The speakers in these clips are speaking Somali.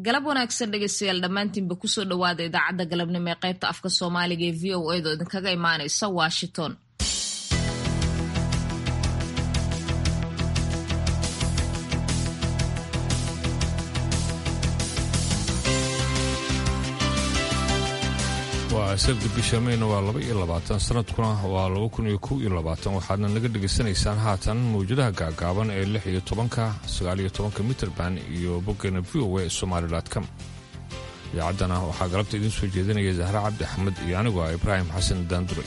galab wanaagsan dhegeystayaal dhammaantiinba kusoo dhowaada idaacadda galabnimo ee qaybta afka soomaaliga ee v o a do idinkaga imaanaysa washington waa sabti bisha mayna waa laba iyo labaatan sanadkuna waa laba kun iyo kow iyo labaatan waxaadna naga dhegaysanaysaan haatan mawjadaha gaagaaban ee lix iyo tobanka sagaal iyo tobanka mitrband iyo boggeena v o a somaali com idaacaddana waxaa galabta idiin soo jeedinaya zahre cabdi axmed iyo anigu ah ibraahim xasan daandure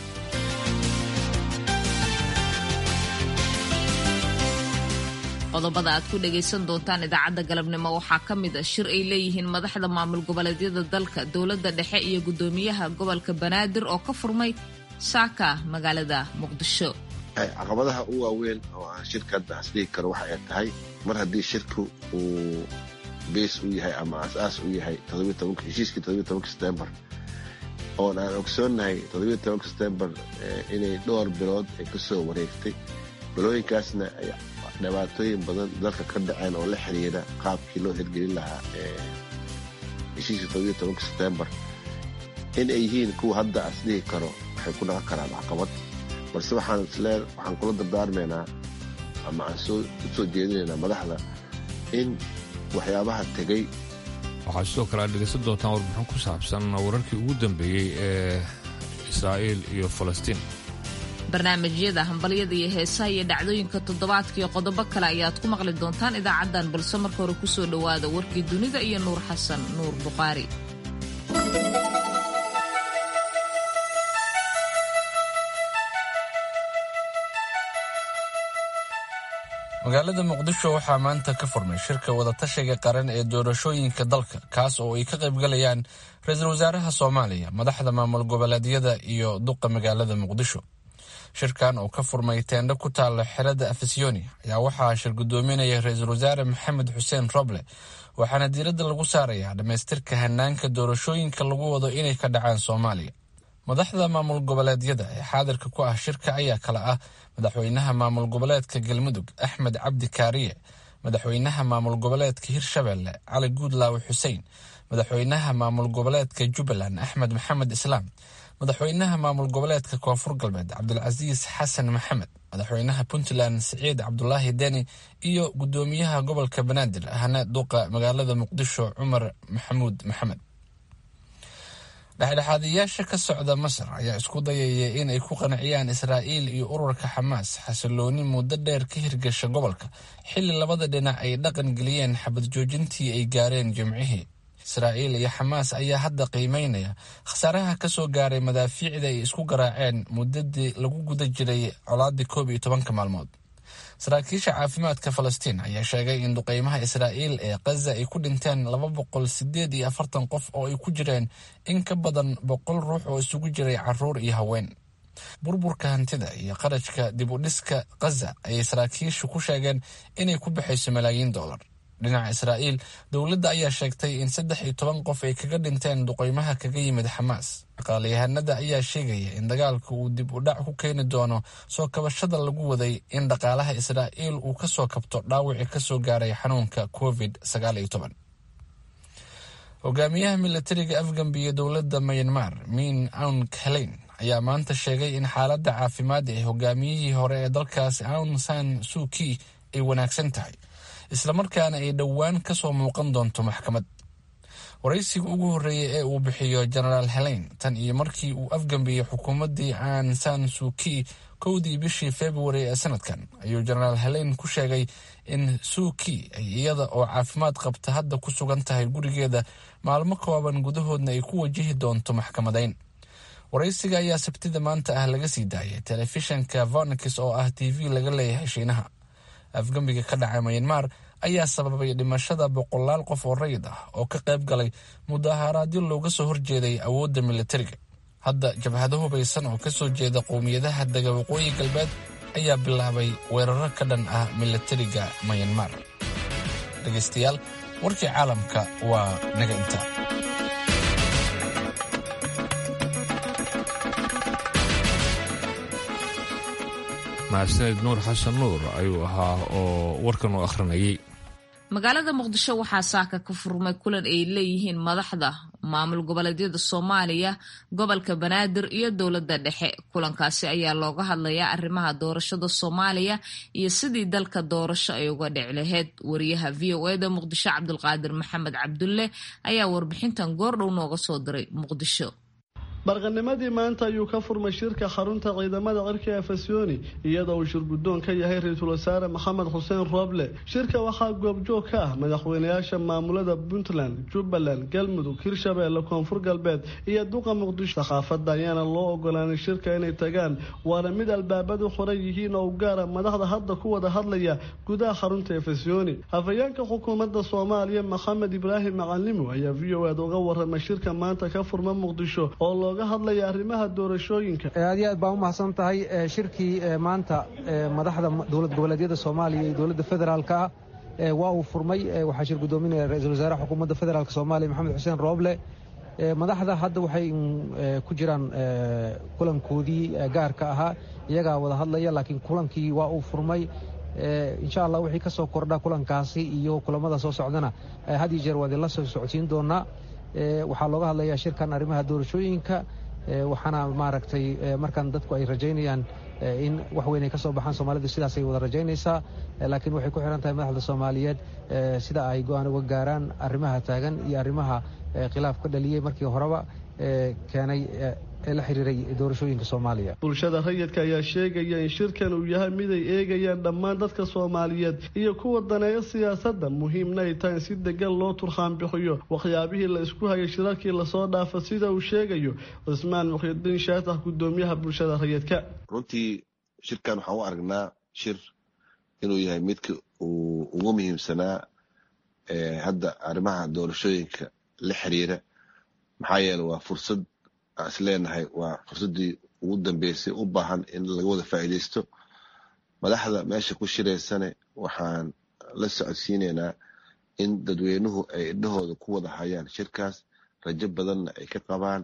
qodobada aad ku dhagaysan doontaan idaacadda galabnimo waxaa ka mid a shir ay leeyihiin madaxda maamul goboleedyada dalka dowladda dhexe iyo guddoomiyaha gobolka banaadir oo ka furmay saaka magaalada muqdisho caqabadaha u waaweyn oo aan shirka hadda asdhigi karo waxa ay tahay mar haddii shirku uu beys u yahay ama asaas u yahay heshiiskii setembar oon aan ogsoonnahay setembar inay dhowr bilood ay ka soo wareegtay bilooyinkaasna ay dhibaatooyin badan dalka ka dhaceen oo la xiriira qaabkii loo hirgelin lahaa heshiiskii setembar in ay yihiin kuwa hadda asdhihi karo waxay ku dhaqan karaan caqabad balse waxaan islee waxaan kula dardaarmaynaa ama aan u soo jeedinaynaa madaxda in waxyaabaha tegey waxaa sidoo kale aad dhegaysan doontaan warbixin ku saabsan wararkii ugu dambeeyey ee israa'iil iyo falastiin barnaamijyada hambalyada iyo heesaha iyo dhacdooyinka toddobaadka iyo qodobo kale ayaad ku maqli doontaan idaacaddan balse marka hore kusoo dhowaada warkii dunida iyo nuur xasan nuur bukhaari magaalada muqdisho waxaa maanta ka furmay shirka wadatashiga qaran ee doorashooyinka dalka kaas oo ay ka qaybgalayaan ra-iisul wasaaraha soomaaliya madaxda maamul goboleedyada iyo duqa magaalada muqdisho shirkan oo ka furmay teendho ku taalla xerada afisyooni ayaa waxaa shir guddoominaya ra-iisul wasaare maxamed xuseen roble waxaana diiradda lagu saarayaa dhammaystirka hanaanka doorashooyinka lagu wado inay ka dhacaan soomaaliya madaxda maamul goboleedyada ee xaadirka ku ah shirka ayaa kale ah madaxweynaha maamul goboleedka galmudug axmed cabdi kaariye madaxweynaha maamul goboleedka hirshabelle cali guudlaawe xuseen madaxweynaha maamul goboleedka jubbaland axmed maxamed islaam madaxweynaha maamul goboleedka koonfur galbeed cabdulcasiis xasan maxamed madaxweynaha puntland siciid cabdulaahi deni iyo guddoomiyaha gobolka banaadir ahna duqa magaalada muqdisho cumar maxamuud maxamed dhexdhexaadiyaasha ka socda masar ayaa isku dayaya in ay ku qanciyaan israa'iil iyo ururka xamaas xasilooni muddo dheer ka hirgasha gobolka xilli labada dhinac ay dhaqan geliyeen xabad joojintii ay gaareen jimcihii israa'iil iyo xamaas ayaa hadda qiimeynaya khasaaraha ka soo gaaray madaafiicda ay isku garaaceen muddadii lagu guda jiray colaadii koob iyo tobanka maalmood saraakiisha caafimaadka falastiin ayaa sheegay in duqeymaha israa'iil ee khaza ay ku dhinteen laba boqol sideed iyo afartan qof oo ay ku jireen in ka badan boqol ruux oo isugu jiray caruur iyo haween burburka hantida iyo qarashka dib u dhiska khaza ayay saraakiishu ku sheegeen inay ku baxayso malaayiin dollar dhinaca israa'iil dowladda ayaa sheegtay in saddex iyo toban qof ay kaga dhinteen duqeymaha kaga yimid xamaas dhaqaalayahanada ayaa sheegaya in dagaalka uu dib u dhac ku keeni doono soo kabashada lagu waday in dhaqaalaha israa'iil uu ka soo kabto dhaawicii ka soo gaaray xanuunka covid sagaal iyo toban hogaamiyaha milatariga afgambiya dowladda mayanmar min aun kaleyn ayaa maanta sheegay in xaaladda caafimaad ee hogaamiyihii hore ee dalkaas aun san suuki ay wanaagsan tahay islamarkaana ay dhowaan ka soo muuqan doonto maxkamad waraysiga ugu horreeyay ee uu bixiyo genaraal heleyn tan iyo markii uu afgambiyey xukuumaddii aan san suuki kowdii bishii februari ee sanadkan ayuu genaraal heleyn ku sheegay in suuki ay iyada oo caafimaad qabta hadda ku sugan tahay gurigeeda maalmo kooban gudahoodna ay ku wajihi doonto maxkamadayn waraysiga ayaa sabtida maanta ah laga sii daayay telefishanka vonakis oo ah t v laga leeyahay shiinaha afgambiga ka dhacay mayanmar ayaa sababay dhimashada boqolaal qof oo rayid ah oo ka qayb galay mudaharaadyo looga soo horjeeday awoodda militariga hadda jabhado hubaysan oo kasoo jeeda qowmiyadaha dega waqooyi galbeed ayaa bilaabay weeraro ka dhan ah militariga mayanmar dhegaystayaal warkii caalamka waa naga inta mahadsaned nuur xasan nuur ayuu ahaa oo warkan u akhrinayay magaalada muqdisho waxaa saaka ka furmay kulan ay leeyihiin madaxda maamul goboleedyada soomaaliya gobolka banaadir iyo dowladda dhexe kulankaasi ayaa looga hadlayaa arrimaha doorashada soomaaliya iyo sidii dalka doorasho ay uga dhici lahayd wariyaha v o eda muqdisho cabdulqaadir maxamed cabdulle ayaa warbixintan goordhow nooga soo diray muqdisho barqanimadii maanta ayuu ka furmay shirka xarunta ciidamada cirka efesoni iyadoo uu shirguddoon ka yahay ra-iisul wasaare maxamed xuseen rooble shirka waxaa goobjoog ka ah madaxweynayaasha maamulada puntland jubbaland galmudug hirshabeelle koonfur galbeed iyo duqa muqdisho sakhaafadda ayaana loo ogolaanay shirka inay tagaan waana mid albaabadu xoran yihiin oo u gaara madaxda hadda ku wada hadlaya gudaha xarunta efesoni hafayeenka xukuumadda soomaaliya maxamed ibraahim macalimo ayaa v o ed uga waramay shirka maanta ka furma muqdisho oo hadlaya arrimaha doorashooyinka aad iyo aad baan u mahadsan tahay shirkii maanta madaxda dowlad goboleedyada soomaaliya iyo dowladda federaalka ah waa uu furmay waxaa shir guddoominaya ra-iisul wasaaraha xukuumadda federaalk soomaaliya maxamed xuseen rooble madaxda hadda waxay ku jiraan kulankoodii gaarka ahaa iyagaa wada hadlaya laakiin kulankii waa uu furmay insha allah wixii ka soo kordha kulankaasi iyo kulamada soo socdana had iyo jeer waa idinla soo socodsiin doonaa waxaa looga hadlayaa shirkan arrimaha doorashooyinka waxaana maaragtay markan dadku ay rajaynayaan in wax weyn ay ka soo baxaan soomaalidu sidaasay wada rajaynaysaa laakiin waxay ku xihan tahay madaxda soomaaliyeed sida ay go-aan uga gaaraan arrimaha taagan iyo arrimaha khilaaf ka dhaliyey markii horeba keenay ee la xiriiray doorashooyinka soomaaliya bulshada rayidka ayaa sheegaya in shirkan uu yahay mid ay eegayaan dhammaan dadka soomaaliyeed iyo kuwa daneeya siyaasadda muhiimna ay tahay in si degan loo turxaan bixiyo waxyaabihii la isku hayay shirarkii lasoo dhaafa sida uu sheegayo cismaan mukhyidiin shaatax guddoomiyaha bulshada rayidka runtii shirkan waxaan u aragnaa shir inuu yahay midka uu ugu muhiimsanaa hadda arrimaha doorashooyinka la xiriira maxaa yeele waa fursad aan is leenahay waa fursaddii ugu dambeysay u baahan in laga wada faa'iidaysto madaxda meesha ku shiraysane waxaan la socodsiinaynaa in dadweynuhu ay idhahooda ku wada hayaan shirkaas rajo badanna ay ka qabaan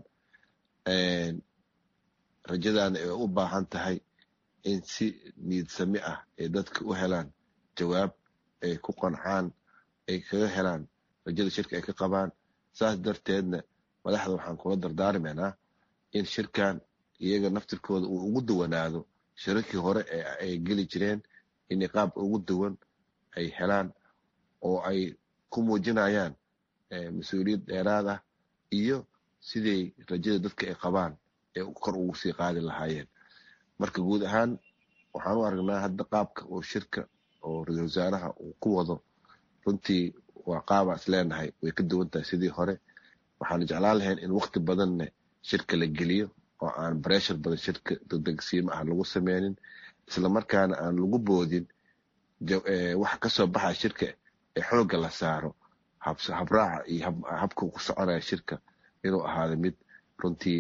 rajadaana ay u baahan tahay in si niidsami ah ay dadka u helaan jawaab ay ku qancaan ay kaga helaan rajada shirka ay ka qabaan saas darteedna madaxda waxaan kula dardaarmaynaa in shirkan iyaga naftirkooda uu ugu duwanaado shirarkii hore ee ay geli jireen in qaab ugu duwan ay helaan oo ay ku muujinayaan mas-uuliyad dheeraad ah iyo siday rajada dadka ay qabaan ee kor ugu sii qaadi lahaayeen marka guud ahaan waxaan u aragnaa hadda qaabka oo shirka oo ra-isul wasaaraha uu ku wado runtii waa qaabaa is leenahay way ka duwan tahay sidii hore waxaanu jeclaan lahayn in wakti badanna shirka la geliyo oo aan breshar badan shirka degdegsiimo ah lagu sameynin islamarkaana aan lagu boodin waxa kasoo baxaya shirka ee xoogga la saaro habraaca iyo habka ku soconaya shirka inuu ahaado mid runtii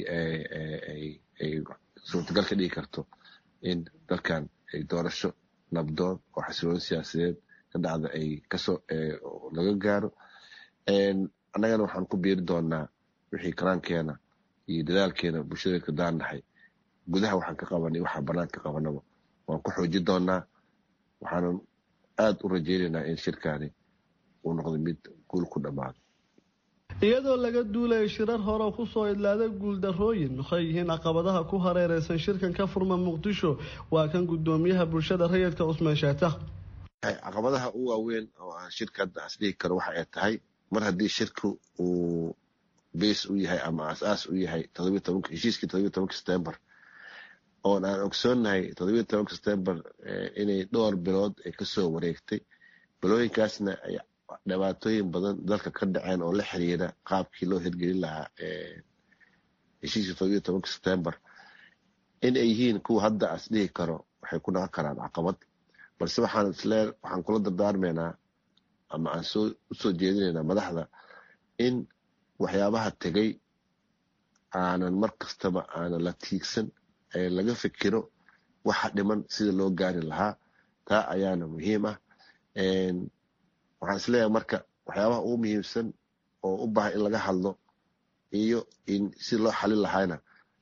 ay suurtagal ka dhigi karto in dalkan ay doorasho nabdoon oo xasiloon siyaasadeed ka dhacda ay kasoo laga gaaro annagana waxaan ku biiri doonaa wixii karaankeena iyo dadaalkeena bulshada ka daannahay gudaha waxaan ka qabanay waxaa banaanka ka qabanaba waan ku xoojin doonaa waxaanan aad u rajaynaynaa in shirkaani uu noqdo mid guul ku dhammaado iyadoo laga duulaya shirar hore kusoo idlaaday guuldarrooyin waxay yihiin caqabadaha ku hareereysan shirkan ka furma muqdisho waa kan guddoomiyaha bulshada rayidka cusmaan shaatax caqabadaha u waaweyn oo aan shirka hadda asdhihi karo waxa ay tahay mar haddii shirku uu beys u yahay ama asaas u yahay heshiiskii todobiy tobanka september oon aan ogsoonnahay todobiy tobanka september inay dhowr bilood ay kasoo wareegtay bilooyinkaasna ay dhibaatooyin badan dalka ka dhaceen oo la xiriira qaabkii loo hirgelin lahaa heshiiskii todobiy tobanka september in ay yihiin kuwa hadda as dhihi karo waxay ku dhaqan karaan caqabad balse waxaan islee waxaan kula dardaarmaynaa ama aan soo usoo jeedinaynaa madaxda in waxyaabaha tegay aanan mar kastaba aanan la tiigsan ee laga fikiro waxa dhiman sida loo gaari lahaa taa ayaana muhiim ah waxaan isleeyahay marka waxyaabaha ugu muhiimsan oo u baahan in laga hadlo iyo in si loo xalin lahaana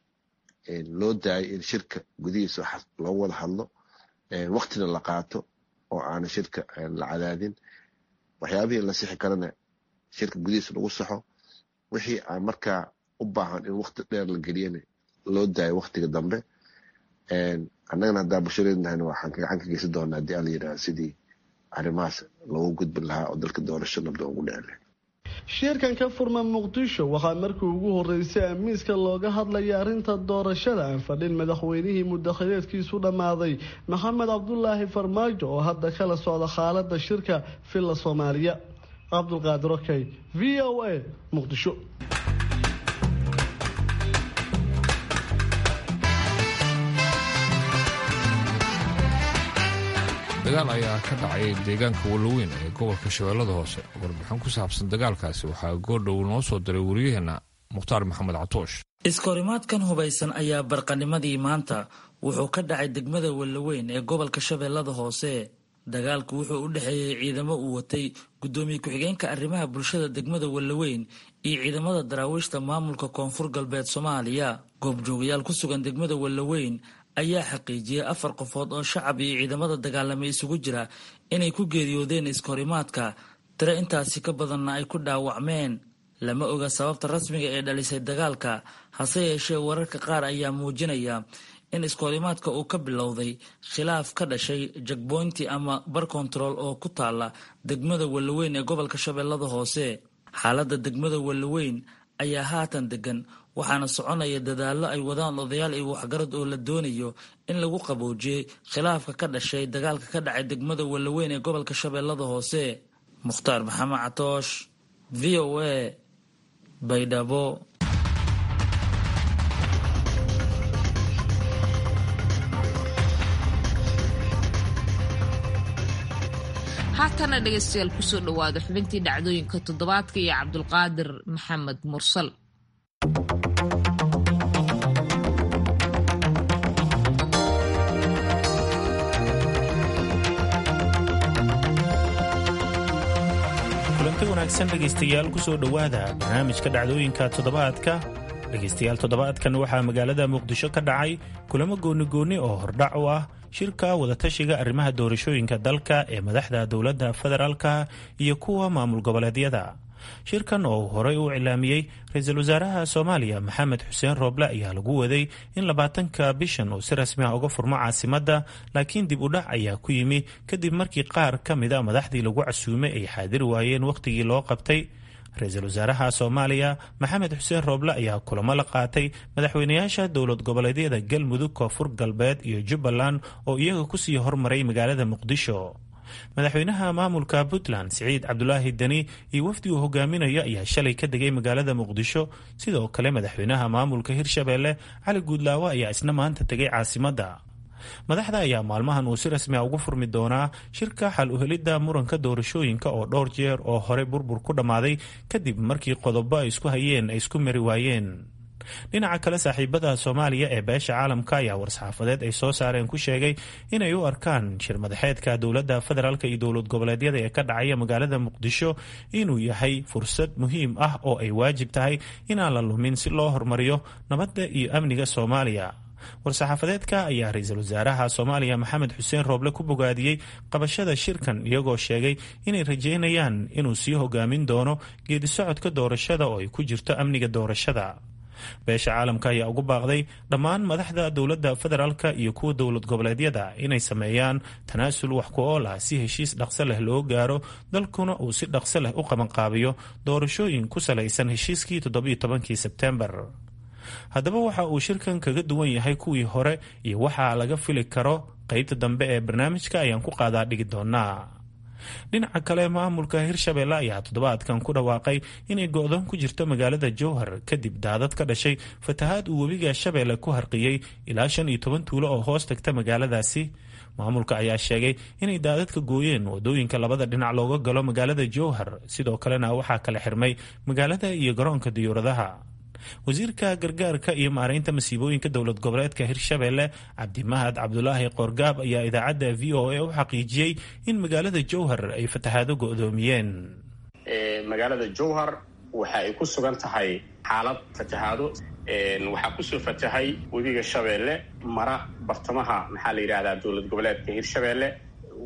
loo daayo in shirka gudihiisa loogu wada hadlo waktina la qaato oo aana shirka la cadaadin waxyaabihii la sixi karana shirka gudihiisa lagu saxo wixii aan markaa u baahan in wakti dheer la geliyana loo daayo waktiga dambe annagana haddaa bulshadeednahayna waxaan gacan ka geysan doonaa haddii ala yidhaha sidii arrimahaas loogu gudbin lahaa oo dalka doorasho nabda ugu dhici lahayd shirkan ka furma muqdisho waxaa markii ugu horeysay amiiska looga hadlaya arrinta doorashada aan fadhin madaxweynihii mudakhileedkiisu dhammaaday maxamed cabdulaahi farmaajo oo hadda kala socda xaalada shirka villa soomaaliya cabdulqaadir okey v o a muqdisho dagaal ayaa ka dhacay deegaanka waloweyn ee gobolka shabeellada hoose warbixin ku saabsan dagaalkaasi waxaa goordhow noo soo diray wariyaheenna mukhtaar maxamed catoosh iskahorimaadkan hubaysan ayaa barqanimadii maanta wuxuu ka dhacay degmada waloweyn ee gobolka shabeellada hoose dagaalku wuxuu u dhexeeyey ciidamo uu watay guddoomiye ku-xigeenka arrimaha bulshada degmada waloweyn iyo ciidamada daraawiishta maamulka koonfur galbeed soomaaliya goobjoogayaal ku sugan degmada waloweyn ayaa xaqiijiyey afar qofood oo shacab iyo ciidamada dagaalamay isugu jira inay ku geeriyoodeen iskahorimaadka tiro intaasi ka badanna ay ku dhaawacmeen lama oga sababta rasmiga ee dhalisay dagaalka hase yeeshee wararka qaar ayaa muujinaya in iskahorimaadka uu ka bilowday khilaaf ka dhashay jagboynti ama bar kontarool oo ku taala degmada waloweyn ee gobolka shabeellada hoose xaaladda degmada waloweyn ayaa haatan degan waxaana soconaya dadaallo ay wadaan odayaal iyo waxgarad oo la doonayo in lagu qaboojiyey khilaafka ka dhashay dagaalka ka dhacay degmada waloweyn ee gobolka shabeellada hoose mukhtaar maxamed catoosh v o a baydhabo haatana dhegaystayaal kusoo dhowaada xubintii dhacdooyinka toddobaadka iyo cabdulqaadir maxamed mursal kulanti wanaagsan dhegaystayaal kusoo dhowaada barnaamijka dhacdooyinka toddobaadka dhegaystayaal toddobaadkan waxaa magaalada muqdisho ka dhacay kulamo goonigoonni oo hordhac u ah shirka wadatashiga arrimaha doorashooyinka dalka ee madaxda dowladda federaalka iyo kuwa maamul goboleedyada shirkan oo uu horey u cilaamiyey ra-iisul wasaaraha soomaaliya maxamed xuseen rooble ayaa lagu waday in labaatanka bishan uu si rasmi ah uga furmo caasimadda laakiin dib u dhac ayaa ku yimi kadib markii qaar ka mida madaxdii lagu casuumay ay xaadiri waayeen wakhtigii loo qabtay ra-iisul wasaaraha soomaaliya maxamed xuseen rooble ayaa kulamo la qaatay madaxweynayaasha dowlad goboleedyada galmudug koonfur galbeed iyo jubbaland oo iyaga kusii hormaray magaalada muqdisho madaxweynaha maamulka puntland siciid cabdulaahi deni iyo wafdi uu hogaaminayo ayaa shalay ka degay magaalada muqdisho sidoo kale madaxweynaha maamulka hirshabeelle cali guudlaawo ayaa isna maanta tegay caasimadda madaxda ayaa maalmahan uu si rasmi a ugu furmi doonaa shirka xal uhelidda muranka doorashooyinka oo dhowr jeer oo hore burbur ku dhammaaday kadib markii qodobo ay isku hayeen ay isku mari waayeen dhinaca kale saaxiibada soomaaliya ee beesha caalamka ayaa war-saxaafadeed ay soo saareen ku sheegay inay u arkaan shir madaxeedka dowladda federaalk iyo dowlad goboleedyada ee ka dhacaya magaalada muqdisho inuu yahay fursad muhiim ah oo ay waajib tahay inaan la lumin si loo horumariyo nabadda iyo amniga soomaaliya war-saxaafadeedka ayaa ra-iisul wasaaraha soomaaliya maxamed xuseen rooble ku bogaadiyey qabashada shirkan iyagoo sheegay inay rajeynayaan inuu sii hogaamin doono geedi socodka doorashada oo ay ku jirto amniga doorashada beesha caalamka ayaa ugu baaqday dhammaan madaxda dowladda federaalka iyo kuwa dowlad goboleedyada inay sameeyaan tanaasul wax ku ool ah si heshiis dhaqso leh loo gaaro dalkuna uu si dhaqso leh u qabanqaabiyo doorashooyin ku salaysan heshiiskii toddobiyo tobankii sebtembar haddaba waxa uu shirkan kaga duwan yahay kuwii hore iyo waxaa laga fili karo qeybta dambe ee barnaamijka ayaan ku qaadaa dhigi doonaa dhinaca kale maamulka hirshabeelle ayaa toddobaadkan ku dhawaaqay inay go-doon ku jirto magaalada jowhar kadib daadad ka dhashay fatahaad uu webiga shabeelle ku harqiyey ilaa shan iyo toban tuulo oo hoos tagta magaaladaasi maamulka ayaa sheegay inay daadadka gooyeen wadooyinka labada dhinac looga galo magaalada jowhar sidoo kalena waxaa kala xirmay magaalada iyo garoonka diyuuradaha wasiirka gargaarka iyo maaraynta masiibooyinka dowlad goboleedka hirshabeelle cabdimahad cabdulaahi qoorgaab ayaa idaacadda v o a u xaqiijiyey in magaalada jowhar ay fatahaado go-doomiyeen magaalada jowhar waxa ay ku sugan tahay xaalad fatahaado waxaa kusoo fatahay webiga shabeelle mara bartamaha maxaa la yidhahdaa dowlad goboleedka hirshabeelle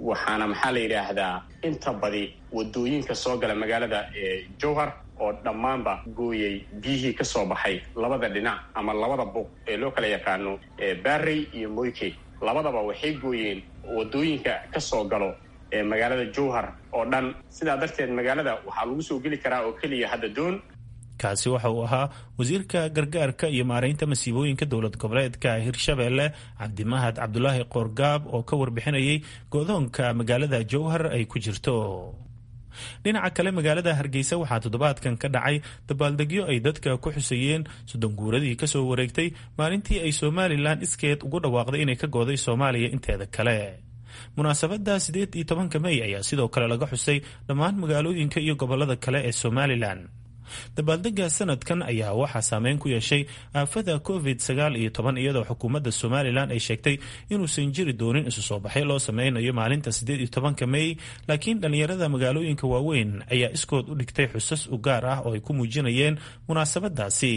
waxaana maxaa la yidhaahdaa inta badi wadooyinka soo gala magaalada jowhar oo dhammaanba gooyay biyihii ka soo baxay labada dhinac ama labada buq ee loo kala yaqaano barrey iyo moyke labadaba waxay gooyeen wadooyinka ka soo galo ee magaalada jowhar oo dhan sidaa darteed magaalada waxaa lagu soo geli karaa oo keliya hadda doon kaasi waxa uu ahaa wasiirka gargaarka iyo maaraynta masiibooyinka dowlad goboleedka hirshabeelle cabdimahad cabdulaahi qoorgaab oo ka warbixinayay go-doonka magaalada jowhar ay ku jirto dhinaca kale magaalada hargeysa waxaa toddobaadkan ka dhacay dabaaldegyo ay dadka ku xusayeen soddon guuradii kasoo wareegtay maalintii ay somalilan iskeed ugu dhawaaqday inay ka gooday soomaaliya inteeda kale munaasabadda siddeed iyo tobanka mey ayaa sidoo kale laga xusay dhammaan magaalooyinka iyo gobolada kale ee somalilan dabaaldega sanadkan ayaa waxaa saameyn ku yeeshay aafada covid sagaal iyo toban iyadoo xukuumadda somalilan ay sheegtay inuusan jiri doonin isu soo baxay loo sameynayo maalinta siddeed iyo tobanka mey laakiin dhallinyarada magaalooyinka waaweyn ayaa iskood u dhigtay xusas u gaar ah oo ay ku muujinayeen munaasabadaasi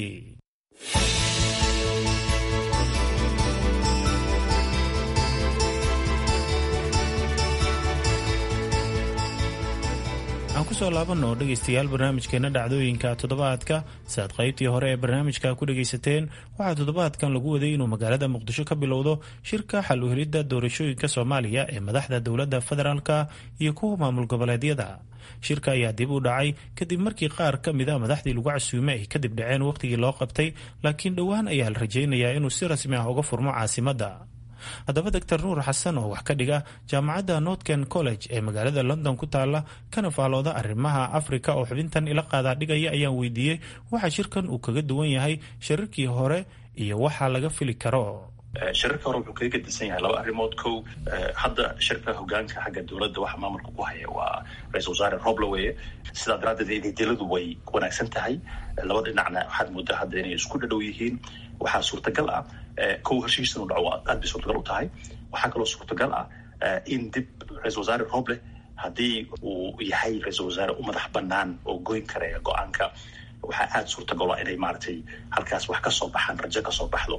aan kusoo laabanno dhegaystayaal barnaamijkeena dhacdooyinka toddobaadka si aad qaybtii hore ee barnaamijka ku dhagaysateen waxaa toddobaadkan lagu waday inuu magaalada muqdisho ka bilowdo shirka xal u helidda doorashooyinka soomaaliya ee madaxda dowladda federaalka iyo kuwa maamul goboleedyada shirka ayaa dib u dhacay kadib markii qaar ka mid a madaxdii lagu casuumay ay kadib dhaceen wakhtigii loo qabtay laakiin dhowaan ayaa la rajaynayaa inuu si rasmi ah uga furmo caasimadda haddaba doctor nuur xasan oo wax ka dhiga jaamacadda northern college ee magaalada london ku taala kana faalooda arrimaha africa oo xubintan ila qaadaa dhigaya ayaan weydiiyey waxa shirkan uu kaga duwan yahay shirarkii hore iyo waxa laga fili karo shirarka hore wuxuu kaga gedisan yahay laba arrimood kow hadda shirka hogaanka xagga dowladda waxa maamulka ku haya waa ra-isul wasaare roble weye sidaa daraaddeed ididiladu way wanaagsan tahay laba dhinacna waxaad moodaa hadda inay isku dhadhow yihiin waxaa suurtagal ah kow heshiis inuu dhaco aad bay suurtagal u tahay waxaa kaloo suurtagal ah in dib ra-isul wasaare roble haddii uu yahay ra-isul wasaare u madax banaan oo goyn karaya go-aanka waxaa aada suurtagal ah inay maaragtay halkaas wax ka soo baxaan rajo ka soo baxdo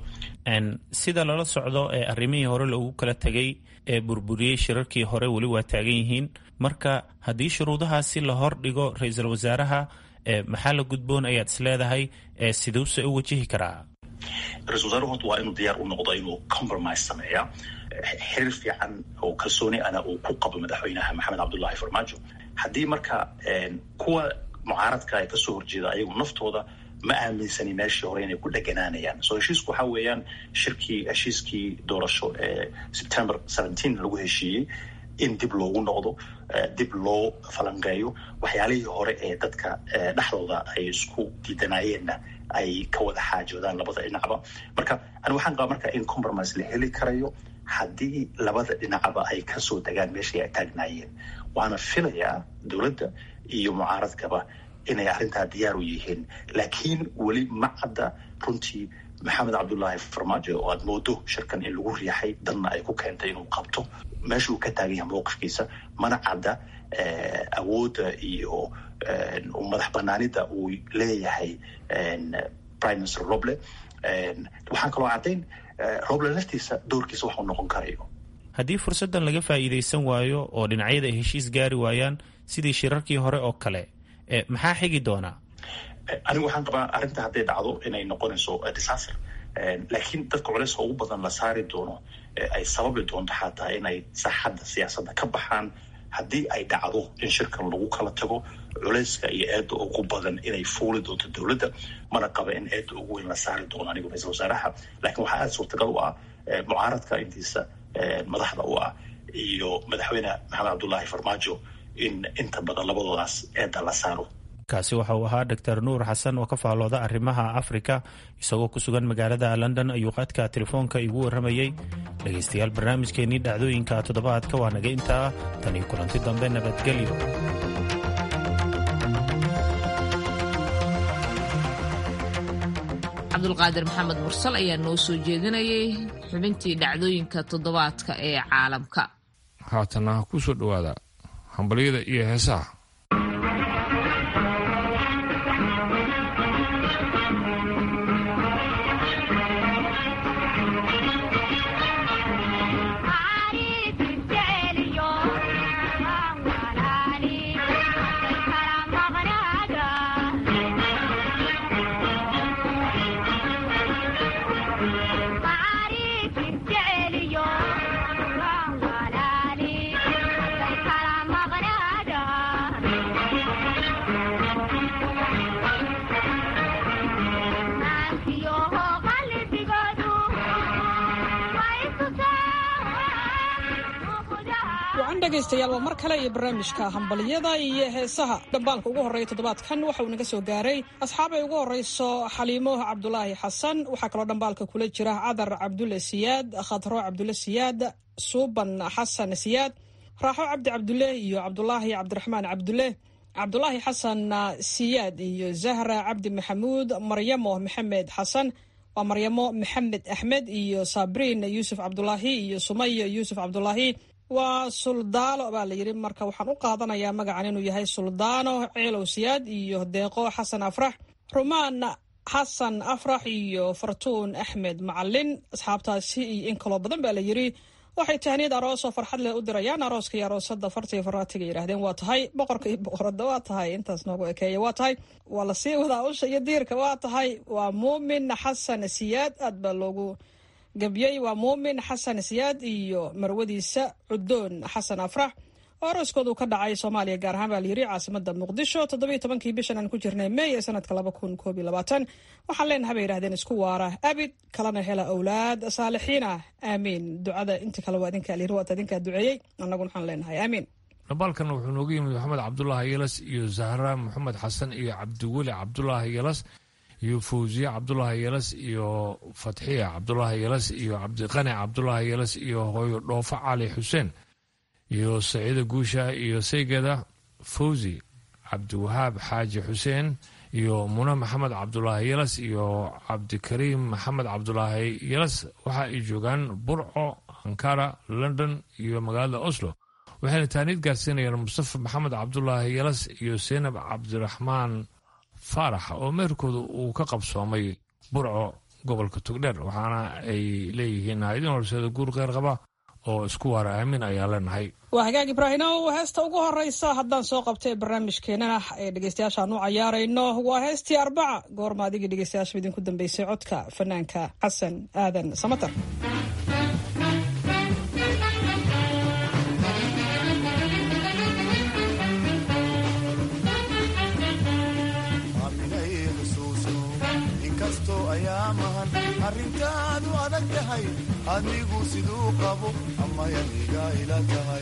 sida lala socdo ee arrimihii hore loogu kala tegay ee burburiyey shirarkii hore weli waa taagan yihiin marka haddii shuruudahaasi la hor dhigo ra-iisul wasaaraha maxaa la gudboon ayaad is leedahay siduuse u wajihi karaa ra-isul wasaaruhu horta waa inuu diyaar u noqdo inuu compromise sameeya xiriir fiican oo kalsooni ana uu ku qabo madaxweynaha maxamed cabdullaahi farmaajo haddii marka kuwa mucaaradka ay kasoo horjeeda ayagu naftooda ma aaminsani meeshii hore inay ku dheganaanayaan so heshiisku waxaa weeyaan shirkii heshiiskii doorasho ee september seventeen lagu heshiiyey in dib loogu noqdo dib loo falanqeeyo waxyaalihii hore ee dadka dhexdooda ay isku diidanayeenna ay ka wada xaajoodaan labada dhinacba marka ani waxaan qabaa marka in compromise la heli karayo haddii labada dhinacba ay kasoo degaan meeshii ay taagnaayeen waana filayaa dowladda iyo mucaaradkaba inay arrintaa diyaar u yihiin laakiin weli ma cadda runtii maxamed cabdullaahi farmaajo oo aad moodo shirkan in lagu riixay danna ay ku keentay inuu qabto meesha uu ka taagan yahay mowqifkiisa mana cadda awoodda iyo madax banaanida uu leeyahay prime minister roble waxaan kaloo caddayn roble laftiisa doorkiisa waxuu noqon karayo haddii fursaddan laga faa'iidaysan waayo oo dhinacyada ay heshiis gaari waayaan sidii shirarkii hore oo kale maxaa xigi doonaa anigu waxaan qabaa arrinta hadday dhacdo inay noqonayso disaster laakiin dadka culeyska ugu badan la saari doono ay sababi doonto xataa inay saaxadda siyaasadda ka baxaan haddii ay dhacdo in shirkan lagu kala tago culeyska iyo eedda ugu badan inay fuuli doonto dowladda mana qaba in eedda ugu weyn la saari doono anigu ra-isul wasaaraha laakiin waxaa aada suurtagal u ah mucaaradka intiisa madaxda u ah iyo madaxweyne maxamed cabdullaahi farmaajo in inta badan labadoodaas eedda la saaro kaasi waxa uu ahaa doctor nuur xasan oo ka faallooda arrimaha afrika isagoo ku sugan magaalada london ayuu qaadka telefoonka igu warramayey dhegaystayaal barnaamijkeennii dhacdooyinka toddobaadka waa naga intaa tan iyo kulanti dambe nabadgelyo cabdulqaadir maxamed mursal ayaa noo soo jeedinayay xubintii dhacdooyinka toddobaadka ee caalamka haatana ku soo dhowaada hambalyada iyo heesaha dhegaystayaal waa mar kale iyo barnaamijka hambaliyada iyo heesaha dhambaalka ugu horreeya toddobaadkan waxa uu naga soo gaaray asxaabay ugu horreyso xaliimo cabdulaahi xasan waxaa kaloo dhambaalka kula jira cadar cabdulle siyaad khadro cabdulle siyaad suuban xasan siyaad raaxo cabdi cabdulle iyo cabdulaahi cabdiraxmaan cabdulle cabdulaahi xasan siyaad iyo zahra cabdi maxamuud maryamo maxamed xasan waa maryamo maxamed axmed iyo sabriin yuusuf cabdulaahi iyo sumayo yuusuf cabdulaahi waa suldaalo baa la yidhi marka waxaan u qaadanayaa magacan inuu yahay suldaano ceelow siyaad iyo deeqo xasan afrax rumaan xasan afrax iyo fartuun axmed macalin asxaabtaasi iyo in kaloo badan baa la yidhi waxay tahniyad aroosoo farxad leh u dirayaan arooska iyo aroosada fartiga faraatiga yidhahdeen waa tahay boqorka iyo boqorada waa tahay intaas noogu ekeeya waa tahay waa lasii wadaa usha iyo diirka waa tahay waa muumin xasan siyaad aad baa loogu gabyey waa muumin xasan siyaad iyo marwadiisa cudoon xasan afrax oo arooskoodu ka dhacay soomaaliya gaar ahaan baa layidhi caasimada muqdisho toddobiyo tobankii bishan aan ku jirnay mey ee sanadka laba kun koob iyo labaatan waxaan leenahay bay yidhahdeen isku waara abid kalena hela awlaad saalixiin ah aamiin ducada inta kale waa idinkaa layidhi waata idinkaa duceeyey annaguna waxaan leenahay aamiin dhambaalkan wuxuu noogu yimid maxamed cabdulaahi yelas iyo zahra maxamed xasan iyo cabdiweli cabdulaahi yelas iyo fawsiye cabdulaahi yelas iyo fatxiya cabdulaahi yelas iyo cabdiqani cabdulaahi yelas iyo hooyo dhoofo cali xuseen iyo saciida guusha iyo saygeda fawzi cabdiwahaab xaaji xuseen iyo mune maxamed cabdulaahi yelas iyo cabdikariim maxamed cabdulaahi yelas waxa ay joogaan burco ankara london iyo magaalada oslo waxayna taaniid gaarsiinayaan mustafa maxamed cabdulaahi yelas iyo seynab cabdiraxmaan faarax oo meerkooda uu ka qabsoomay burco gobolka togdheer waxaana ay leeyihiin haydin horseeda guur qeyr qaba oo isku waara aamin ayaa leenahay waa hagaag ibraahimow heesta ugu horeysa haddaan soo qabtay barnaamijkeenana ee dhegeystayaashaan u cayaarayno waa heestii arbaca goorma adigii dhegeystayaasha idinku dambeysay codka fanaanka xasan aadan samatar arrintaadu adag tahay adigu siduu qabo amayaniga ila tahay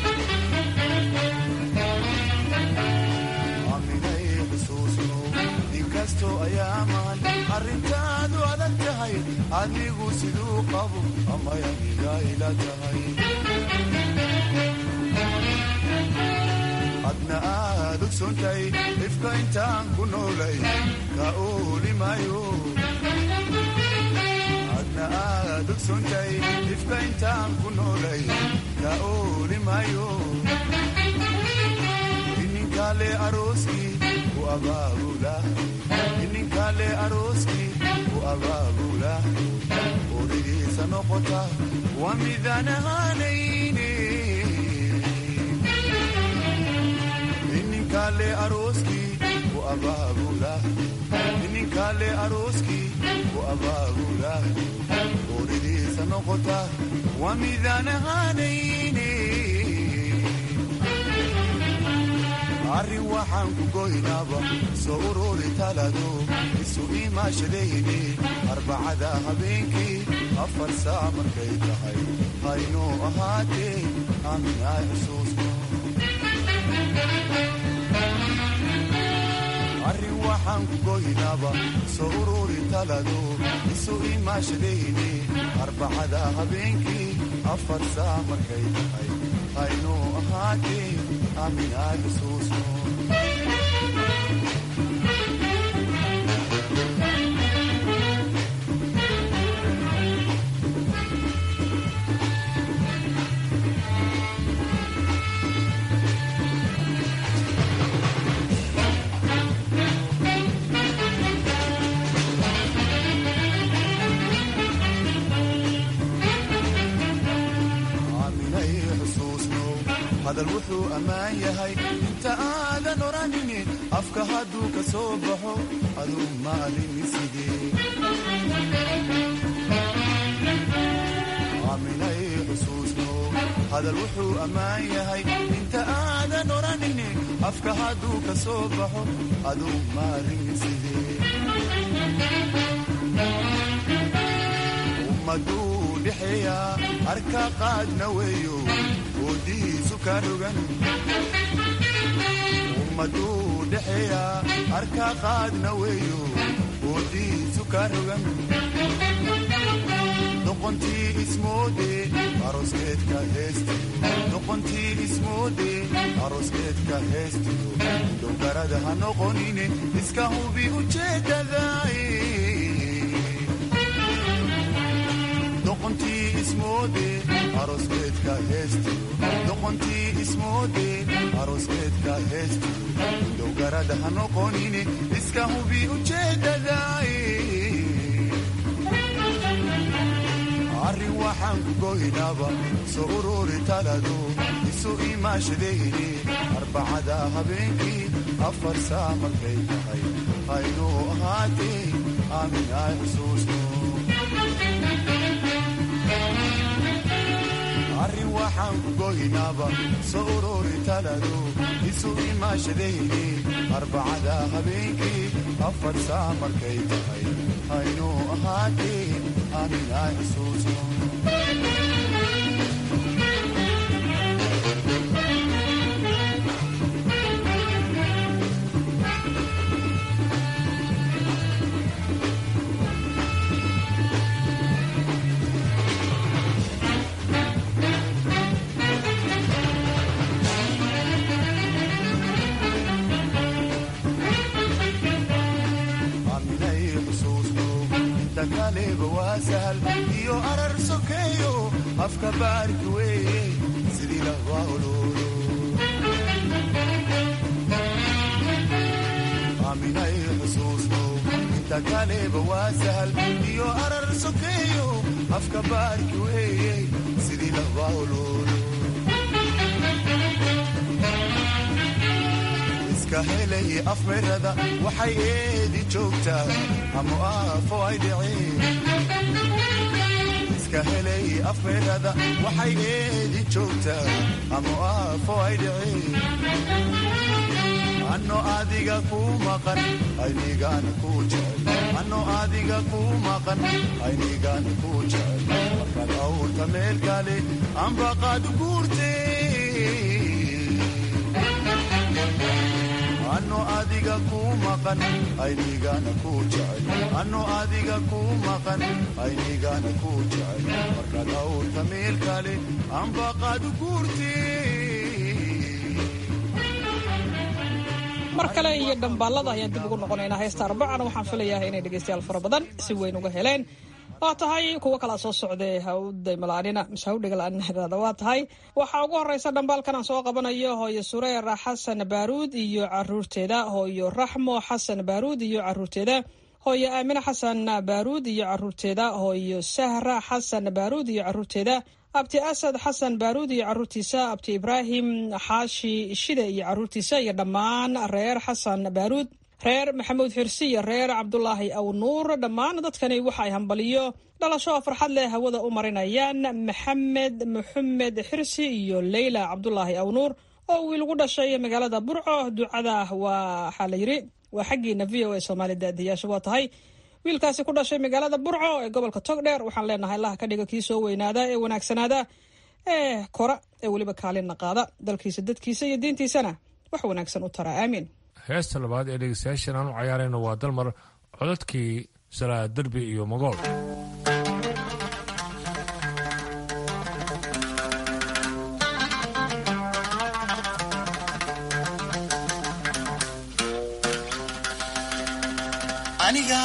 aminay xusuusno inkastoo ayaaman arrintaadu adag tahay adigu siduu qabo amayaniga ila tahay adna aad ogsontay ifka intaan ku noolay ka oolimayo aad ogsontay ifka intaan ku noolay ka oolimayo ininkale arooskii ku abaabula ininkale arooskii ku abaabula origiisa noqota waa midaan ahaanayne ininkale arooskii ku abaabula ininkale arooskii ku abaabula oridiisa noqota waa midaan ahaanayne arrin waxaan ku goynaaba soo ururi talado isu imaashadayne arbacada habeenkii afar saa markay tahay haynuu ahaatee aaminaa xusuusno arrin waxaan ku goynaaba soo ururi talado isu imaashadayne arbacada habeenkii afar saa markay tahay haynuu ahaatee aaminaa xusuusno hadal wuxuu ammaan yahay inta aadan odhanini afka hadduu ka soo baxo aduu ma allini sidee aaminay xusuusno hadal wuxuu ammaan yahay inta aadan odhanini afka hadduu ka soo baxo aduu ma allini sidee ummaduu dhexeeyaa arka qaadna weeyo oodihiisu ka rogan ummaduu dhexeeyaa arka qaadna weeyo oodihiisu ka rogan doqontii ismoode aroskeedka heestiyo doqontii ismoode aroskeedka heestiyo dowgarada ha noqonine iska hubi ujeedadaay doqontii ismoode aroskeedka heestiyo doqontii ismoode aroskeedka heestiyo dowgarada ha noqonine iska hubi ujeedadaay arrin waxaan ku goynaaba soo ururi talado isu imaashadayni arbacada habeenkii afar saa markay tahay haynuu ahaatee aamin ay xusuusno arrin waxaan ku goynaaba soo ururi talado isu imaashadayni arbacada habeenkii afar saa markay tahay haynuu ahaatee aamin ay xusuusno aaminay xusuusno inta kaleba waa sahal iyo arar sokeeyo afka baarki weeye sidii lahwaa ololo aaminay xusuusno inta kaleba waa sahal iyo arar sokeeyo afka baarki weeye sidii lahwaa ololo iska helay afmirada waxay eedi joogtaa ama aafo ay dhiceen iska helay afmirada waxay eedi joogtaa ama aafo ay dhiceen ano adiga ku maqan aynigaana ku jecel ano adiga ku maqan aynigaana ku jecel markaad awrta meel kale ambaqaad guurtee ano adiga ku maqan aynigaana ku jecel ano adiga ku maqan aynigaana ku jecel markaad awrta meel kale ambaqaad mar kale iyo dhambaalada ayaan dib ugu noqonaynaa heesta arbacana waxaan filayaa inay dhegaystayaal fara badan si weyn uga heleen waa tahay kuwo kalaa soo socday hawdaymalaanina mise hawdhigalaaninada waa tahay waxaa ugu horeysa dhambaalkan aan soo qabanayo hooyo sureera xasan baaruud iyo caruurteeda hooyo raxmo xasan baaruud iyo caruurteeda hooyo aamine xasan baaruud iyo caruurteeda hooyo sahra xasan baaruud iyo caruurteeda abti asad xasan baaruud iyo caruurtiisa abti ibraahim xaashi shide iyo caruurtiisa iyo dhammaan reer xasan baaruud reer maxamuud xirsi iyo reer cabdulaahi aw nuur dhammaan dadkani waxa ay hambaliyo dhalasho oo farxad leh hawada u marinayaan maxamed maxamed xirsi iyo leyla cabdulaahi aw nuur oo wiil ugu dhashay magaalada burco ducada waxaa la yidhi waa xaggiina v o a soomaali daadiyaasha waa tahay wiilkaasi ku dhashay magaalada burco ee gobolka togdheer waxaan leenahay allah ka dhiga kii soo weynaada ee wanaagsanaada ee kora ee weliba kaalinna qaada dalkiisa dadkiisa iyo diintiisana wax wanaagsan u tara aamiin heesta labaad ee dhegeystayaashan aan u cayaarayno waa dalmar codadkii salaa derbi iyo magool aniga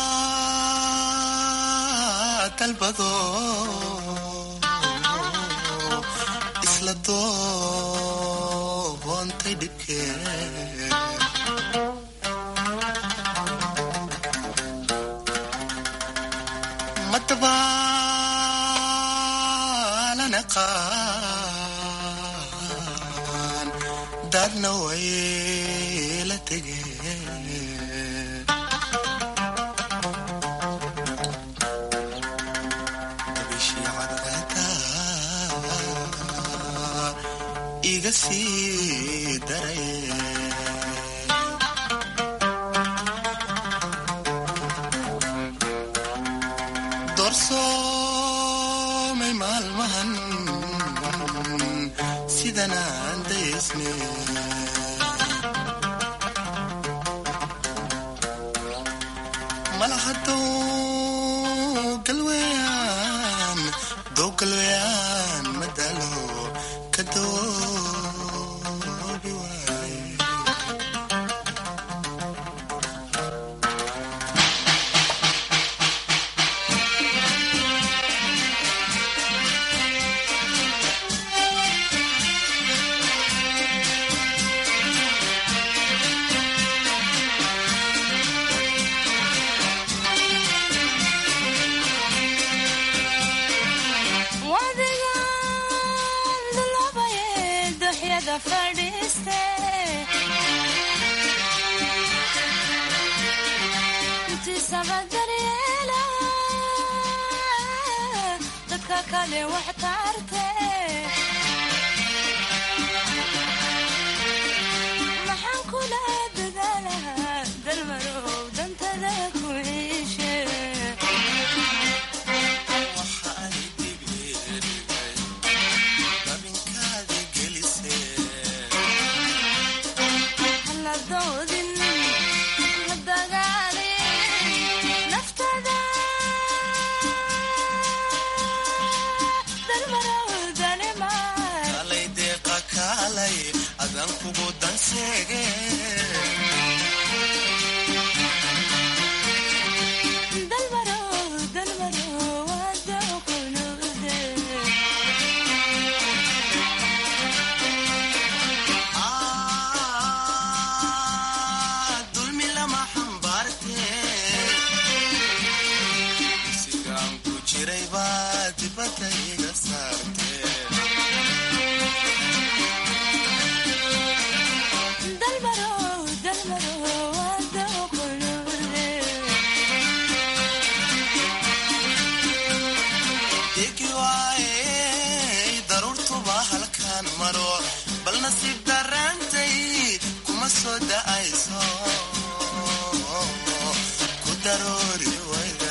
dalbado isla doontay dhibkee madabaalana qaan dadna way la tegeen bishii cadceeda iga sii daray dunidanaan daysne malahadow galweyaan dow galweyaan madalo ka doobi waaye maxaan kula dadaalahaa dalmarow dantada ku ciishe haladoodin hadagaalin naftada dalmarow danimaa kalay deeqa kaalay adan kugu danseege dalmarow dalmarow wada kunuude dulmi lama xambaarte sigaan ku jiray baa dibadda iga saarte dalmarow dalmarow wada kunuude degi waaye daruurtuba halkaan maro bal nasiib daraantay kuma soo da'ayso ku daroori wayda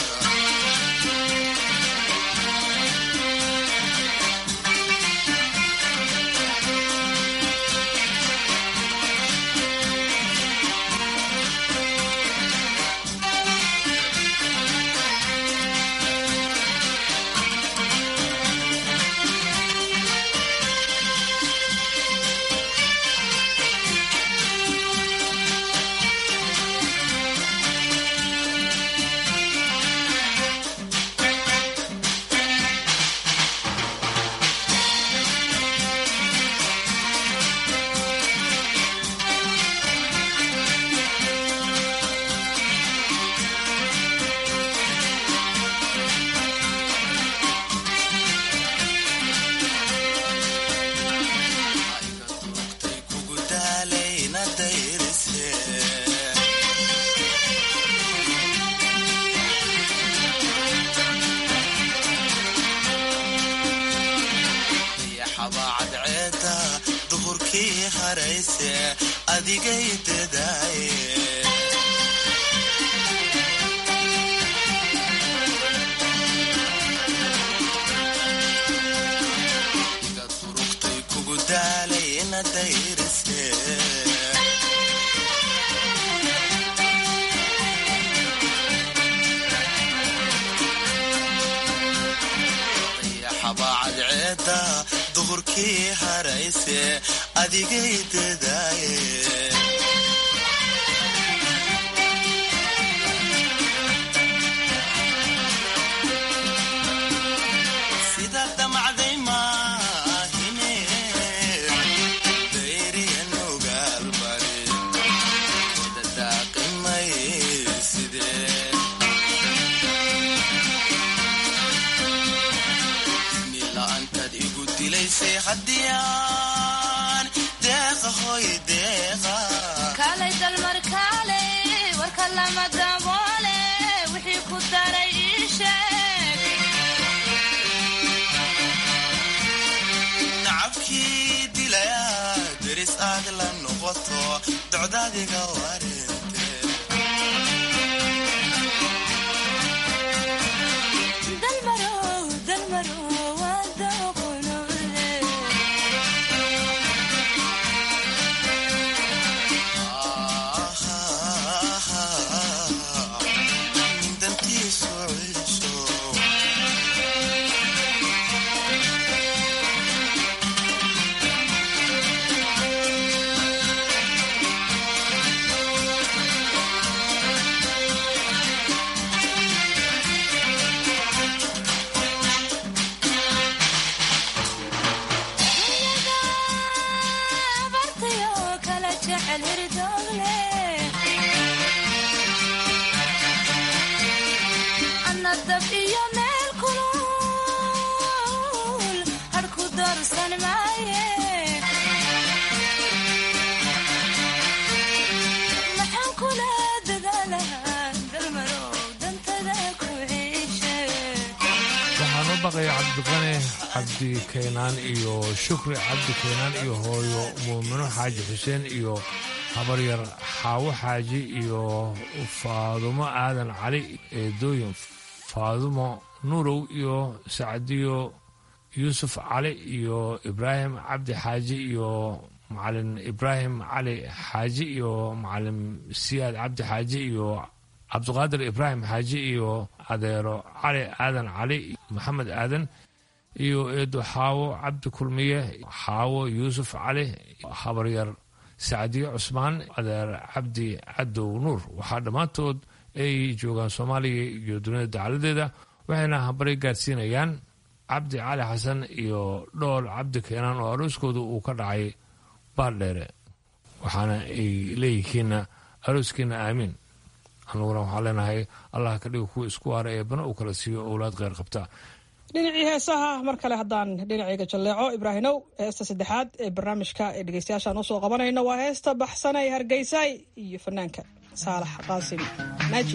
kugu daalayna dayrise dayaxabaa cadceeda duhurkii harayse adigay dadaaye iga durugtay kugu daalayna dayrise dayaxabaa cadceeda duhurkii harayse adigay dadaaye sida damacday maahine dayriyan ogaalbari dadaaqimay sidee nila-aantaad igu dilaysay haddiyaan deeqa hoy deeqa kaalay dalmar kaalay warka lama daboole wixii ku daray ii sheeg nacabkii dilaya deris aad la noqoto docdaadiga warinte dalmarow dalmarow wada kunuude baaqaya cabdiqane cabdi kaynaan iyo shukri cabdi kaynaan iyo hooyo muumino xaaji xuseen iyo habaryar xaawo xaaji iyo faadumo aadan cali eedooyin faadumo nuurow iyo sacdiyo yuusuf cali iyo ibraahim cabdi xaaji iyo macalin ibraahim cali xaaji iyo macalin siyaad cabdi xaaji iyo cabdiqaadir ibraahim xaaji iyo adeero cali aadan cali maxamed aadan iyo eedo xaawo cabdi kulmiye xaawo yuusuf cali habaryar sacdiye cusmaan adeer cabdi cadow nuur waxaa dhammaantood ay joogaan soomaaliya iyo dunida dacaladeeda waxayna habari gaadsiinayaan cabdi cali xasan iyo dhool cabdi keenaan oo arooskooda uu ka dhacay baardheere waxaana ay leeyihiinna arooskiina aamiin anuguna waxaan leenahay allah ka dhiga kuwa isku waara ee bana uu kala siiyo owlaad kheyr qabta dhinacii heesaha mar kale haddaan dhinacayga jalleeco ibraahinow heesta saddexaad ee barnaamijka ee dhegeystayaashaan usoo qabanayno waa heesta baxsanay hargeysaay iyo fanaanka saalax qaasim naaji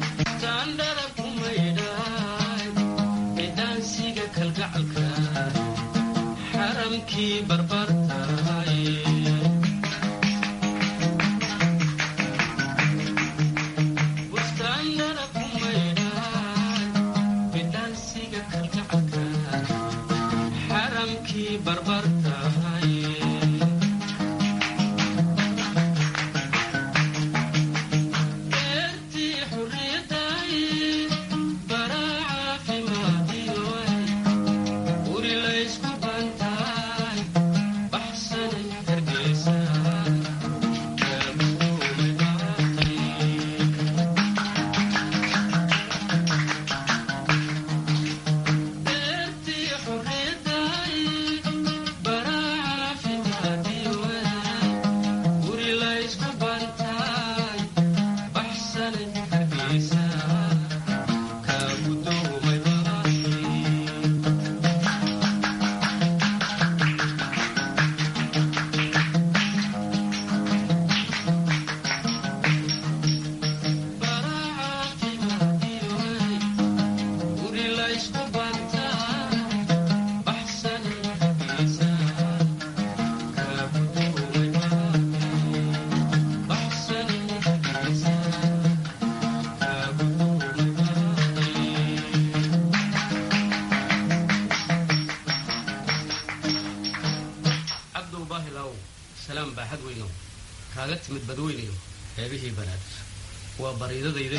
kaaga timid badweynayo eebihii banaadir waa bariidadayde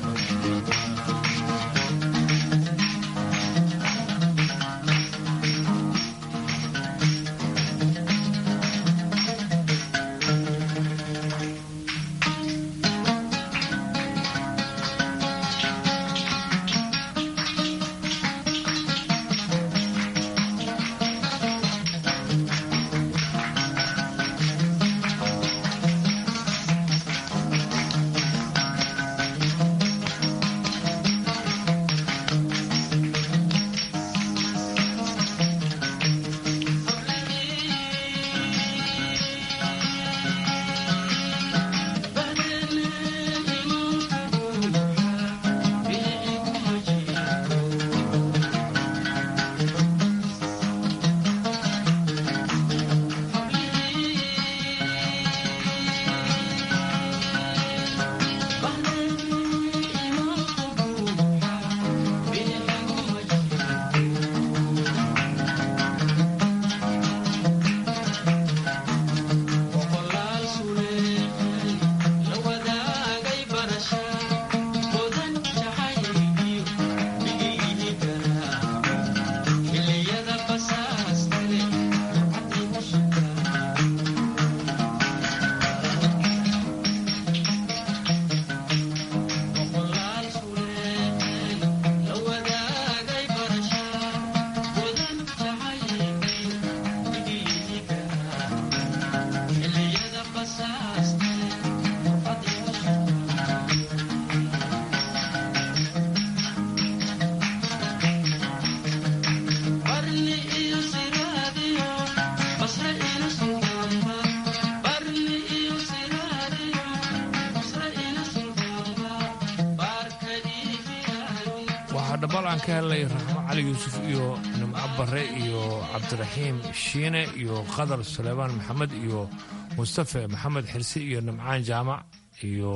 waxaa dhabbal aan ka helnay raxmo cali yuusuf iyo nimco barre iyo cabdiraxiim shiine iyo qadar suleymaan maxamed iyo mustafe maxamed xirsi iyo nimcaan jaamac iyo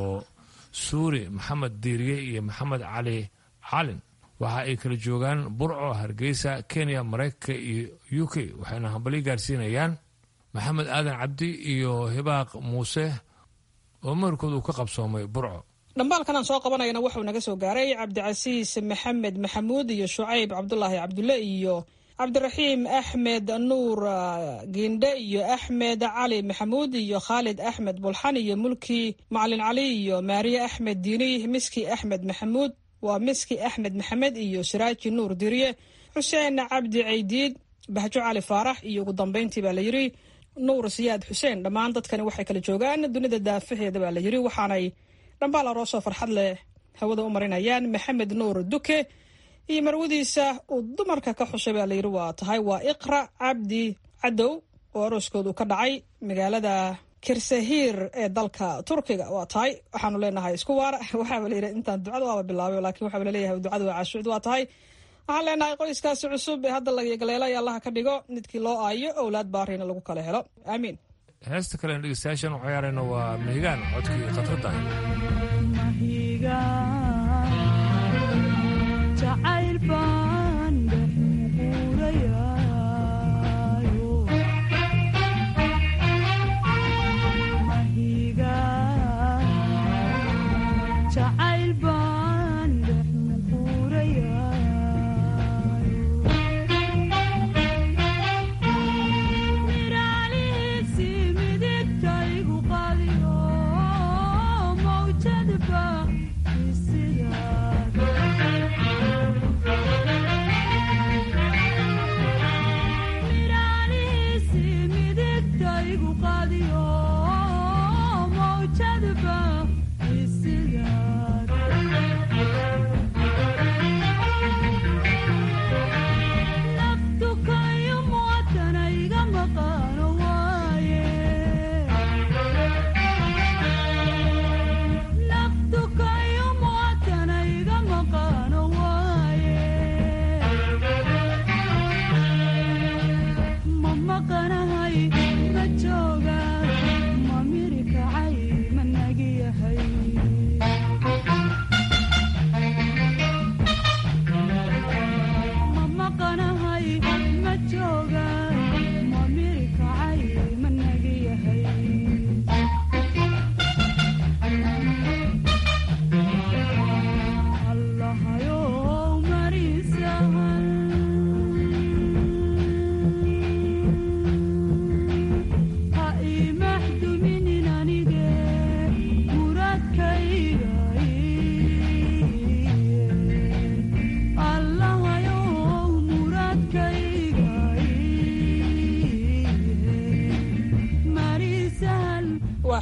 suuri maxamed diiriye iyo maxamed cali calin waxa ay kala joogaan burco hargeysa kenya maraykanka iyo u k waxayna hambalyo gaarsiinayaan maxamed aadan cabdi iyo hibaaq muuse oo meherkood uu ka qabsoomay burco dhambaalkan aan soo qabanayana wuxuu naga soo gaaray cabdicasiis maxamed maxamuud iyo shucayb cabdulaahi cabdulle iyo cabdiraxiim axmed nuur giindhe iyo axmed cali maxamuud iyo khaalid axmed bulxan iyo mulki macalin cali iyo maariye axmed diini miski axmed maxamuud waa miski axmed maxamed iyo siraaji nuur diriye xuseen cabdi caydiid bahjo cali faarax iyo ugu dambeyntii baa layidhi nuur siyaad xuseen dhammaan dadkani waxay kala joogaan dunida daafaheeda baa layidhi waxaanay dhambaal aroosoo farxad leh hawada u marinayaan maxamed nuur duke iyo marwadiisa uu dumarka ka xushay baa layidhi waa tahay waa iqra cabdi cadow oo arooskoodu ka dhacay magaalada kirsahiir ee dalka turkiga waa tahay waxaanu leenahay isku waara waxaaba layidhi intaan ducada waaba bilaabay laakiin waxaaba laleeyahay ducada waa caashucd waa tahay waxaan leenahay qoyskaasi cusub ee hadda lagagaleelay allaha ka dhigo midkii loo aayo owlaad baarina lagu kala helo aamiin heesta kalen dhegeystayaashan u ciyaarayna waa mahigaan codkii khatrada jacayl baan jacayl baan miraalisi midigtaygu qadiyo mawjadba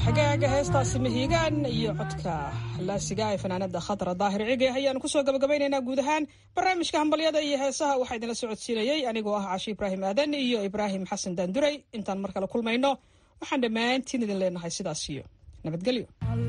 hagaaga heestaasi mahiigaan iyo codka laasiga ee fanaanada khadra daahir cige ayaanu kusoo gabagabaynaynaa guud ahaan barnaamijka hambalyada iyo heesaha waxaa idinla socodsiinayey anigoo ah cashi ibraahim aadan iyo ibraahim xasan daanduray intaan mar kale kulmayno waxaan dhammaantiin idin leenahay sidaas iyo nabadgelyo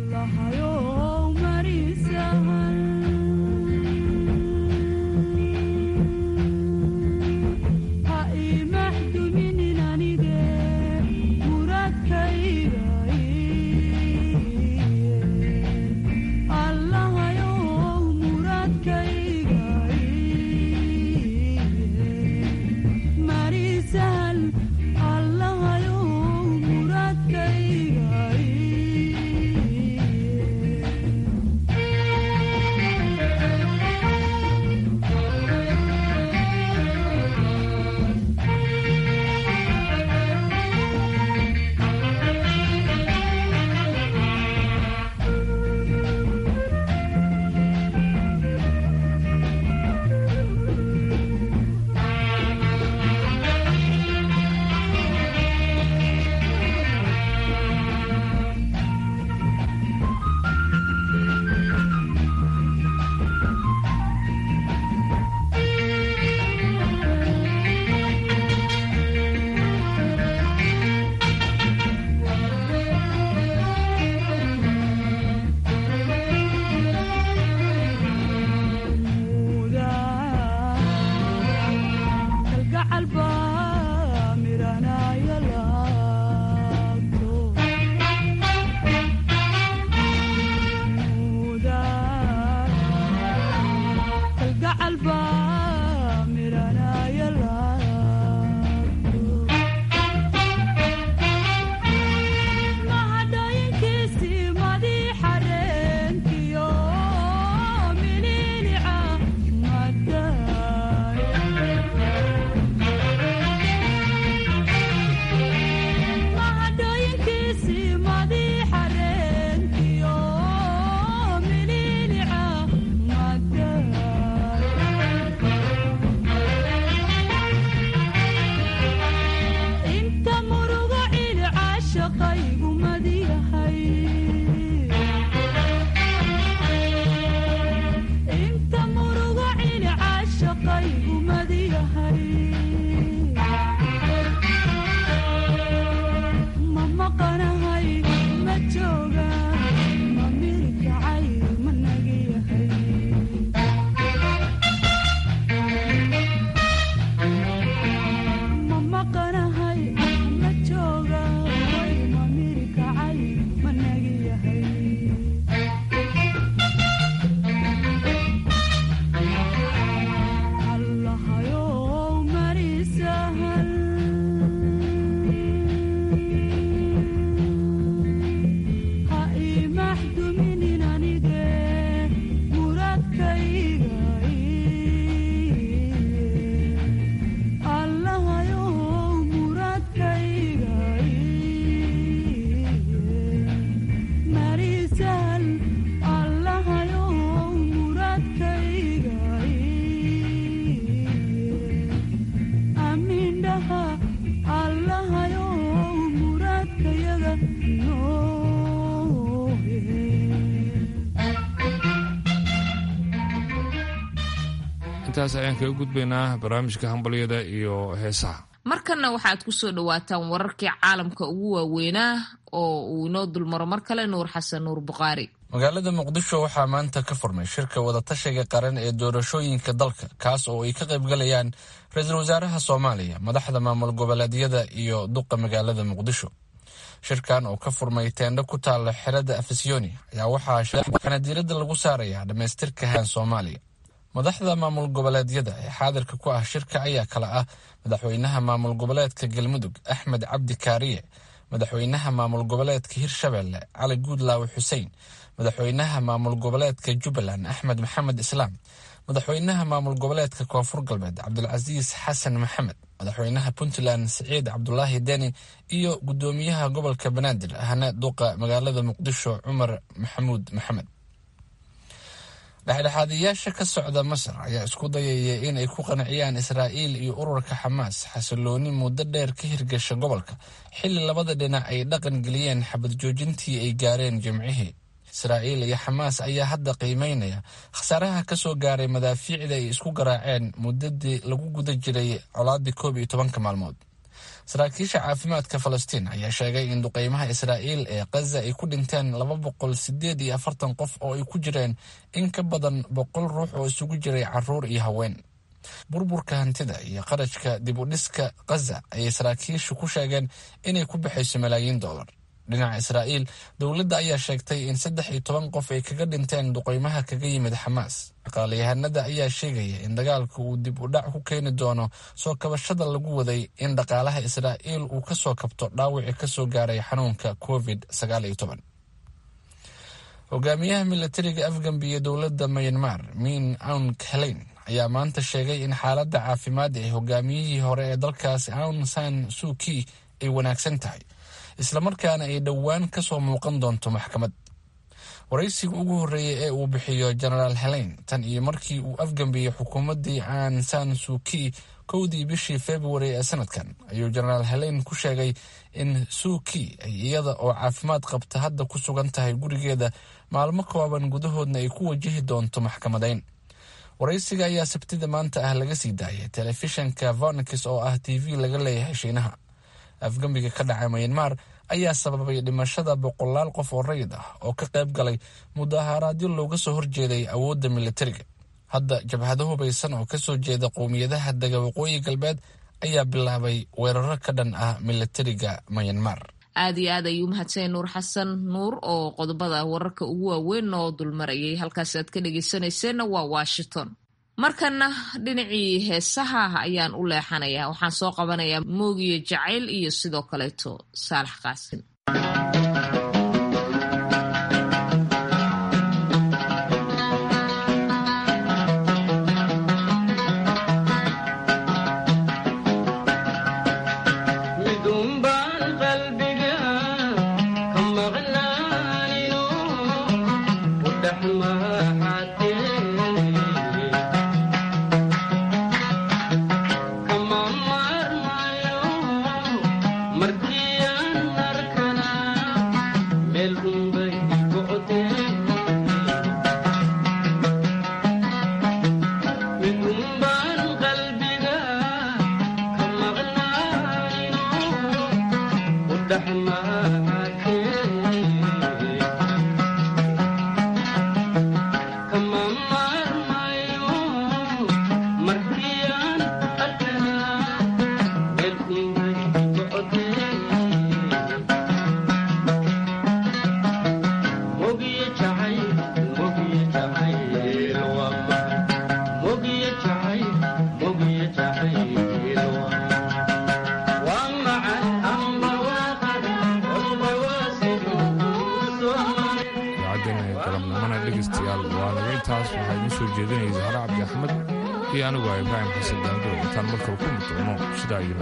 intaas ayaan kaga gudbaynaa barnaamijka hambalyada iyo heesaha markanna waxaad ku soo dhowaataan wararkii caalamka ugu waaweynaa oo uu inoo dulmaro mar kale nuur xasan nuur bukhaari magaalada muqdisho waxaa maanta ka furmay shirka wadatashiga qaran ee doorashooyinka dalka kaas oo ay ka qaybgalayaan ra-iisul wasaaraha soomaaliya madaxda maamul goboleedyada iyo duqa magaalada muqdisho shirkan oo ka furmay teendho ku taala xerada afisyooni ayaa waxaa diiradda lagu saarayaa dhammaystirka han soomaaliya madaxda maamul goboleedyada ee xaadirka ku ah shirka ayaa kala ah madaxweynaha maamul goboleedka galmudug axmed cabdi kaariye madaxweynaha maamul goboleedka hirshabelle cali guudlaawe xuseen madaxweynaha maamul goboleedka jubbaland axmed maxamed islaam madaxweynaha maamul goboleedka koonfur galbeed cabdulcasiis xasan maxamed madaxweynaha puntland siciid cabdulaahi deni iyo gudoomiyaha gobolka banaadir ahna duqa magaalada muqdisho cumar maxamuud maxamed dhexdhexaadiyaasha ka socda masar ayaa isku dayaya in ay ku qanciyaan israa'iil iyo ururka xamaas xasilooni muddo dheer ka hirgasha gobolka xilli labada dhinac ay dhaqan geliyeen xabad joojintii ay gaareen jimcihii israa'iil iyo xamaas ayaa hadda qiimeynaya khasaaraha ka soo gaaray madaafiicda ay isku garaaceen muddadii lagu guda jiray colaadii koob iyo tobanka maalmood saraakiisha caafimaadka falastiin ayaa sheegay in duqeymaha israa'iil ee khaza ay ku dhinteen laba boqol sideed iyo afartan qof oo ay ku jireen in ka badan boqol ruux oo isugu jiray caruur iyo haween burburka hantida iyo qarashka dib u dhiska khaza ayay saraakiishu ku sheegeen inay ku baxayso malaayiin dollar dhinaca israa'iil dowladda ayaa sheegtay in saddex iyo toban qof ay kaga dhinteen duqeymaha kaga yimid xamaas dhaqaalayahanada ayaa sheegaya in dagaalka uu dib u dhac ku keeni doono soo kabashada lagu waday in dhaqaalaha israa'iil uu ka soo kabto dhaawicii ka soo gaaray xanuunka covid sagaal iyo toban hogaamiyaha milatariga afgambiya dowladda myanmar min aun kaleyn ayaa maanta sheegay in xaaladda caafimaad ee hogaamiyihii hore ee dalkaasi aun san suuki ay wanaagsan tahay islamarkaana ay dhowaan ka soo muuqan doonto maxkamad waraysiga ugu horreeyey ee uu bixiyo genaraal heleyn tan iyo markii uu afgambiyey xukuumaddii aan san suuki kowdii bishii februari ee sanadkan ayuu genaraal heleyn ku sheegay in suuki ay iyada oo caafimaad qabta hadda ku sugan tahay gurigeeda maalmo kooban gudahoodna ay ku wajihi doonto maxkamadayn waraysiga ayaa sabtida maanta ah laga sii daayay telefishanka vonix oo ah t v laga leeyahay shiinaha afgambiga ka dhacay myanmar ayaa sababay dhimashada boqolaal qof oo rayid ah oo ka qayb galay mudaharaadyo looga soo horjeeday awoodda militariga hadda jabhado hubaysan oo kasoo jeeda qowmiyadaha dega waqooyi galbeed ayaa bilaabay weeraro ka dhan ah militariga myanmar aad iyo aad ayuu mahadsanay nuur xasan nuur oo qodobada wararka ugu waaweyn oo dulmarayay halkaasi aad ka dhegeysanayseena waa washington markana dhinacii heesaha ayaan u leexanayaa waxaan soo qabanayaa moogiyo jacayl iyo sidoo kaleeto saalax qaasin dhegeystayaal waa naga intaas waxaa idiin soo jeedinaya zahra cabdi axmed iyo anigu ah ibraahim xasan daanguro intaan markale ku mid doono sidaa iyo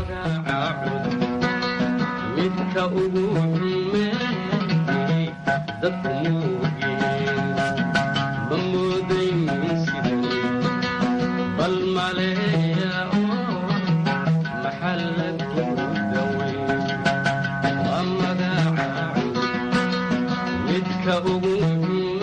midka ugu xumeeyey dadku muugiin ma moodayn sidii bal maleeya oo maxallaku daweyn waa magaca midka ugu xumeeyey